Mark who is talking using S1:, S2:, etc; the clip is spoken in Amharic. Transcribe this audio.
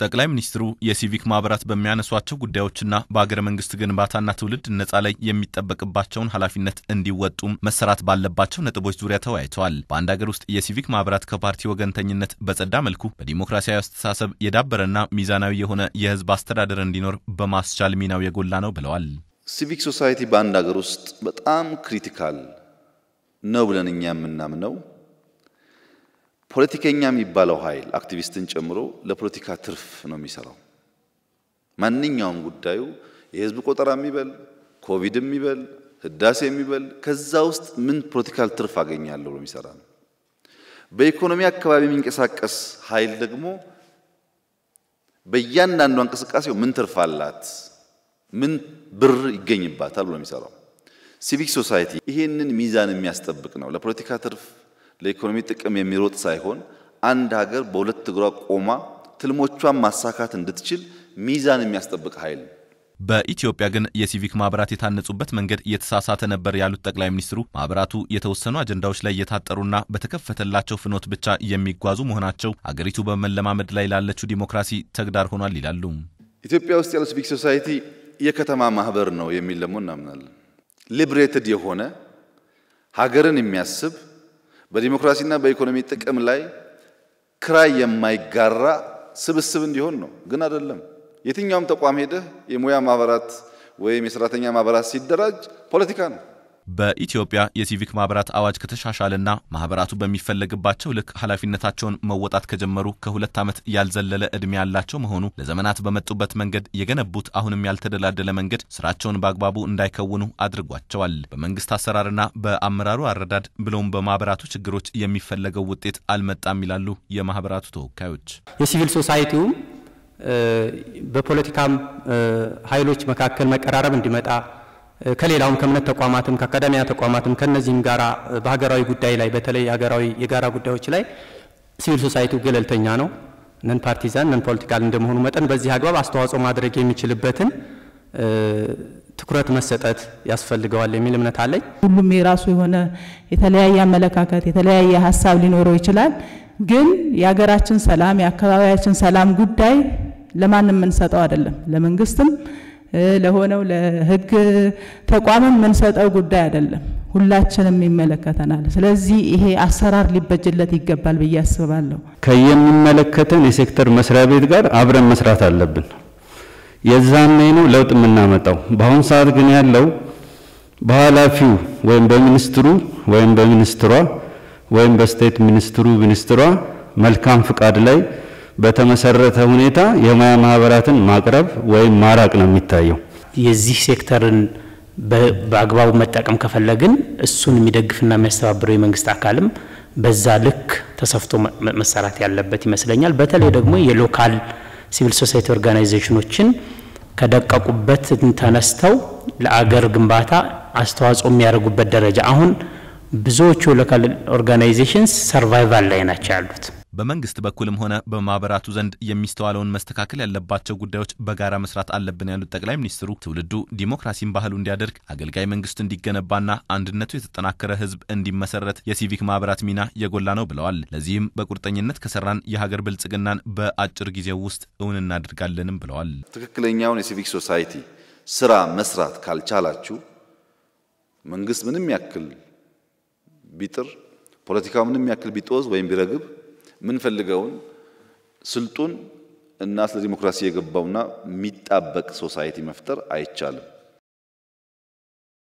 S1: ጠቅላይ ሚኒስትሩ የሲቪክ ማህበራት በሚያነሷቸው ጉዳዮችና በአገረ መንግስት ግንባታና ትውልድ ነጻ ላይ የሚጠበቅባቸውን ኃላፊነት እንዲወጡም መሰራት ባለባቸው ነጥቦች ዙሪያ ተወያይተዋል። በአንድ ሀገር ውስጥ የሲቪክ ማህበራት ከፓርቲ ወገንተኝነት በጸዳ መልኩ በዲሞክራሲያዊ አስተሳሰብ የዳበረና ሚዛናዊ የሆነ የህዝብ አስተዳደር እንዲኖር በማስቻል ሚናው የጎላ ነው ብለዋል።
S2: ሲቪክ ሶሳይቲ በአንድ ሀገር ውስጥ በጣም ክሪቲካል ነው ብለን እኛ የምናምነው ፖለቲከኛ የሚባለው ኃይል አክቲቪስትን ጨምሮ ለፖለቲካ ትርፍ ነው የሚሰራው። ማንኛውም ጉዳዩ የህዝብ ቆጠራ የሚበል ኮቪድ የሚበል ህዳሴ የሚበል ከዛ ውስጥ ምን ፖለቲካል ትርፍ አገኛለሁ ብሎ የሚሰራ ነው። በኢኮኖሚ አካባቢ የሚንቀሳቀስ ኃይል ደግሞ በእያንዳንዷ እንቅስቃሴው ምን ትርፍ አላት፣ ምን ብር ይገኝባታል ብሎ የሚሰራው። ሲቪክ ሶሳይቲ ይሄንን ሚዛን የሚያስጠብቅ ነው። ለፖለቲካ ትርፍ ለኢኮኖሚ ጥቅም የሚሮጥ ሳይሆን አንድ ሀገር በሁለት እግሯ ቆማ ትልሞቿን ማሳካት እንድትችል ሚዛን የሚያስጠብቅ ኃይል ነው።
S1: በኢትዮጵያ ግን የሲቪክ ማህበራት የታነጹበት መንገድ እየተሳሳተ ነበር ያሉት ጠቅላይ ሚኒስትሩ ማህበራቱ የተወሰኑ አጀንዳዎች ላይ የታጠሩና በተከፈተላቸው ፍኖት ብቻ የሚጓዙ መሆናቸው አገሪቱ በመለማመድ ላይ ላለችው ዲሞክራሲ ተግዳር ሆኗል ይላሉ።
S2: ኢትዮጵያ ውስጥ ያለው ሲቪክ ሶሳይቲ የከተማ ማህበር ነው የሚል ደግሞ እናምናለን። ሊብሬትድ የሆነ ሀገርን የሚያስብ በዲሞክራሲና በኢኮኖሚ ጥቅም ላይ ክራይ የማይጋራ ስብስብ እንዲሆን ነው። ግን አይደለም። የትኛውም ተቋም ሄደህ የሙያ ማህበራት ወይም የሰራተኛ ማህበራት ሲደራጅ ፖለቲካ ነው።
S1: በኢትዮጵያ የሲቪክ ማህበራት አዋጅ ከተሻሻለና ማህበራቱ በሚፈለግባቸው ልክ ኃላፊነታቸውን መወጣት ከጀመሩ ከሁለት ዓመት ያልዘለለ ዕድሜ ያላቸው መሆኑ ለዘመናት በመጡበት መንገድ የገነቡት አሁንም ያልተደላደለ መንገድ ስራቸውን በአግባቡ እንዳይከውኑ አድርጓቸዋል። በመንግስት አሰራርና በአመራሩ አረዳድ ብለውም በማህበራቱ ችግሮች የሚፈለገው ውጤት አልመጣም ይላሉ የማህበራቱ ተወካዮች።
S3: የሲቪል ሶሳይቲውም በፖለቲካም ኃይሎች መካከል መቀራረብ እንዲመጣ ከሌላውም ከእምነት ተቋማትም ከአካዳሚያ ተቋማትም ከነዚህም ጋራ በሀገራዊ ጉዳይ ላይ በተለይ ሀገራዊ የጋራ ጉዳዮች ላይ ሲቪል ሶሳይቲው ገለልተኛ ነው፣ ነን ፓርቲዛን ነን ፖለቲካል እንደመሆኑ መጠን በዚህ አግባብ አስተዋጽኦ ማድረግ የሚችልበትን ትኩረት መሰጠት ያስፈልገዋል የሚል እምነት አለኝ።
S4: ሁሉም የራሱ የሆነ የተለያየ አመለካከት የተለያየ ሀሳብ ሊኖረው ይችላል። ግን የሀገራችን ሰላም የአካባቢያችን ሰላም ጉዳይ ለማንም የምንሰጠው አይደለም። ለመንግስትም ለሆነው ለህግ ተቋምም የምንሰጠው ጉዳይ አይደለም። ሁላችንም ይመለከተናል። ስለዚህ ይሄ አሰራር ሊበጅለት ይገባል ብዬ አስባለሁ።
S5: ከየሚመለከተን የሴክተር መስሪያ ቤት ጋር አብረን መስራት አለብን። የዛኔ ነው ለውጥ የምናመጣው። በአሁኑ ሰዓት ግን ያለው በኃላፊው ወይም በሚኒስትሩ ወይም በሚኒስትሯ ወይም በስቴት ሚኒስትሩ ሚኒስትሯ መልካም ፍቃድ ላይ በተመሰረተ ሁኔታ የሙያ ማህበራትን ማቅረብ ወይም ማራቅ ነው የሚታየው።
S6: የዚህ ሴክተርን በአግባቡ መጠቀም ከፈለግን እሱን የሚደግፍና የሚያስተባብረው የመንግስት አካልም በዛ ልክ ተሰፍቶ መሰራት ያለበት ይመስለኛል። በተለይ ደግሞ የሎካል ሲቪል ሶሳይቲ ኦርጋናይዜሽኖችን ከደቀቁበት ተነስተው ለአገር ግንባታ አስተዋጽኦ የሚያደርጉበት ደረጃ አሁን ብዙዎቹ ሎካል ኦርጋናይዜሽንስ ሰርቫይቫል ላይ ናቸው ያሉት።
S1: በመንግስት በኩልም ሆነ በማህበራቱ ዘንድ የሚስተዋለውን መስተካከል ያለባቸው ጉዳዮች በጋራ መስራት አለብን ያሉት ጠቅላይ ሚኒስትሩ ትውልዱ ዲሞክራሲን ባህሉ እንዲያደርግ አገልጋይ መንግስት እንዲገነባና አንድነቱ የተጠናከረ ህዝብ እንዲመሰረት የሲቪክ ማህበራት ሚና የጎላ ነው ብለዋል። ለዚህም በቁርጠኝነት ከሰራን የሀገር ብልጽግናን በአጭር ጊዜ ውስጥ እውን እናደርጋለንም ብለዋል።
S2: ትክክለኛውን የሲቪክ ሶሳይቲ ስራ መስራት ካልቻላችሁ መንግስት ምንም ያክል ቢጥር ፖለቲካው ምንም ያክል ቢጦዝ ወይም ቢረግብ ምንፈልገውን ስልጡን እና ስለ ዲሞክራሲ የገባውና የሚጣበቅ ሶሳይቲ መፍጠር አይቻልም።